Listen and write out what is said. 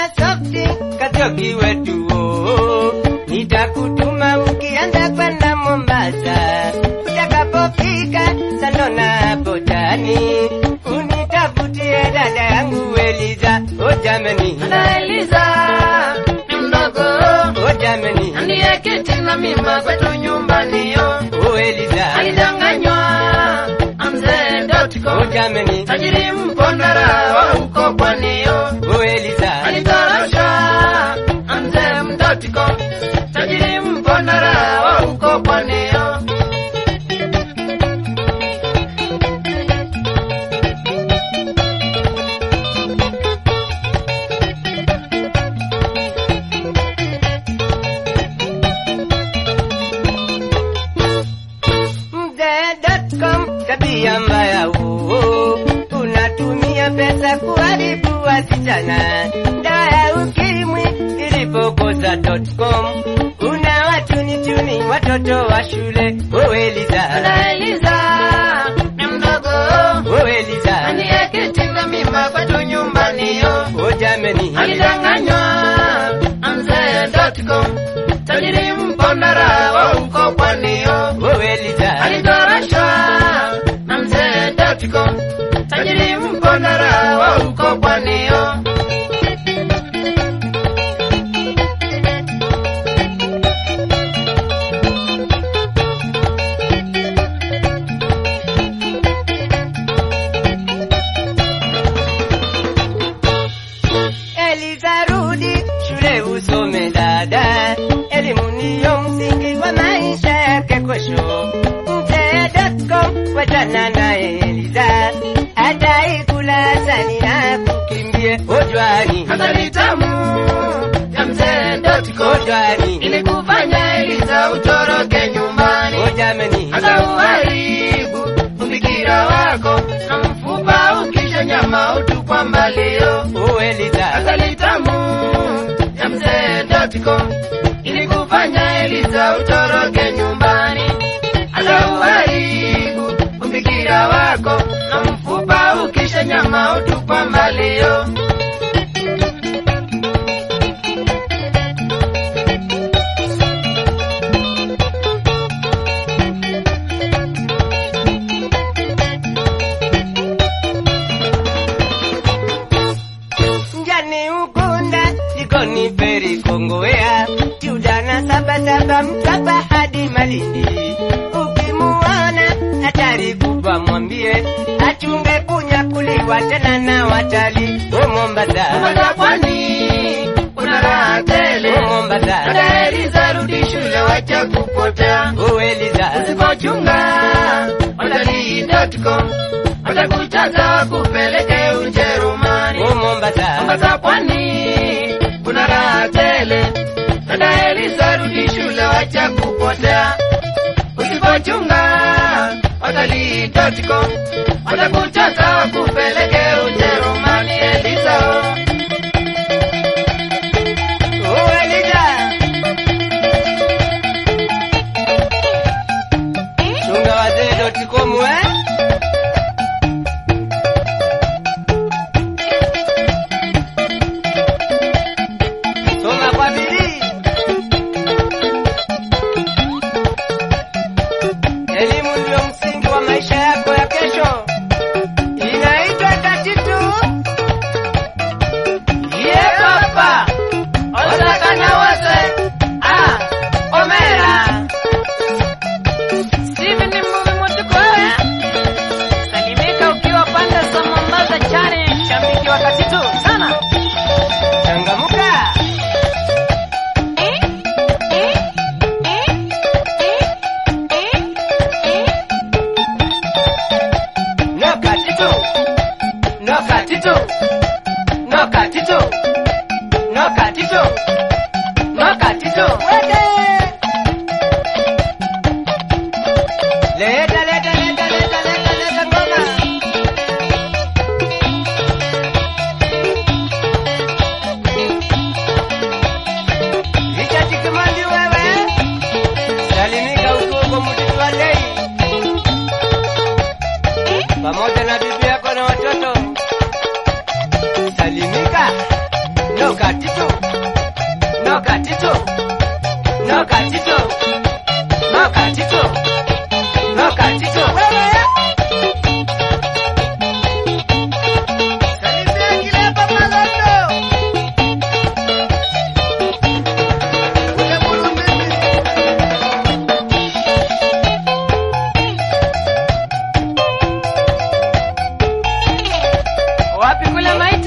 na softi Kachoki wetu oh. Nitakutuma ukianza kwenda Mombasa, utakapofika Sandona hapo Jani, unitafutie dada yangu Eliza. Oh jamani, Na Eliza ni mdogo oh jamani, ndiye kiti na mimba kwetu nyumbani yo oh Eliza, alidanganywa amzee.com oh jamani, tajiri mpondera wa huko pwani yo oh Eliza, alitorosha amzee.com tajiri mpondera wa huko pwani yo mzee.com tabia mbaya huo, unatumia pesa kuharibu wasichana. Dawa ya ukimwi ilipokosa .com, una watuni tuni watoto wa shule. Oh Eliza, na Eliza ni mdogo oh Eliza, ndiye kiti na mimba kwetu nyumbani yo oh jamani, alidanganywa amzee.com tajiri mpondera wa huko pwani yo oh Eliza, alitorashwa na mzee.com tajiri mpondera wa huko pwani yo Eliza rudi shule usome dada, elimu ndiyo msingi wa maisha yake kesho. Mzee.com wachana naye Eliza, ataikula asali na kukimbie ojwani, Asali tamu ya mzee.com ojwani, ili kufanya Eliza utoroke nyumbani ojameni, hata uharibu ufikira wako na mfupa ukisha nyama utupwa mbali yo o Eliza, asali tamu ya mzee.com ili kufanya Eliza utoroke nyumbani hata uharibu ufikira wako na mfupa ukisha nyama utupwa mbali yo njani ukunda jikoni peri kongowea tiudana sabasaba mtwapa hadi Malindi. Ukimuona hatari kubwa, mwambie achunge kunyakuliwa tena na watalii. O Mombasa, Mombasa pwani kuna raha tele o Mombasa, Dada Eliza rudi shule wacha kupotea o Eliza, usipochunga watalii.com watakuchata kupeleke Ujerumani. o Mombasa, Mombasa pwani kuna raha tele. Dada Eliza rudi shule wacha kupotea. Usipochunga watalii.com watakuchata kupeleke Ujerumani. Eliza oh. o Eliza, chunga wazee.com eh? Soma kwa bidii. Elimu ndio msingi wa maisha yako ya kesho. Inaitwa tatitu. Ye papa osakana wose ah omera Steven ni mvuvi mutukoya salimika ukiwa pande za Mombasa chani shabiki wakati tu sana Changamuka. No katitu. No katitu. No katitu. No katitu. No katitu. Wede. Leta leta leta leta leta leta ngoma. Richard Kimandi wewe. Salimika huko huko mtiti wa Lei. pamoja na bibi yako na watoto. katitu no katitu no katitu no katitu no katitu Salimia Kileba Malondo. Ule Mulumbibi. Wapi kule maiti?